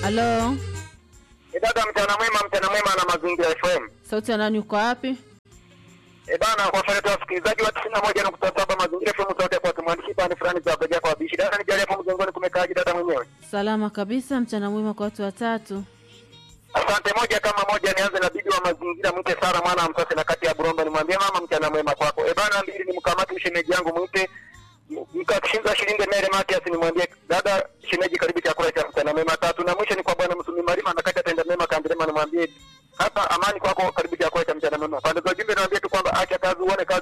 Halo, E dada, mchana mwema, mchana mwema na mazingira FM. sauti ya nani? Uko wapi? E bana, kwa faida ya wasikilizaji wa tisini na moja nukta saba mazingira FM, sauti kwa tumwandishi pande fulani za bega kwa bishi. Dada, nijalie hapo mjengoni kumekaaje dada mwenyewe? Salama kabisa. Mchana mwema kwa watu watatu. Asante. Moja kama moja, nianze na bibi wa mazingira mwite Sara mwana msase na kati ya Buromba, nimwambie mama mchana mwema kwako. E bana, mbili ni mkamati mshemeji yangu mwite mkashinza shilingi mere Matias, nimwambie dada shemeji, karibu chakula cha mchana mwema. Tatu na mwisho ni kwa bwana Msumi Marima na kati atenda mema kandirema, nimwambie hapa amani kwako, karibu chakula cha mchana mwema. Pande za jumbe niwaambie tu kwamba acha kazi uone kazi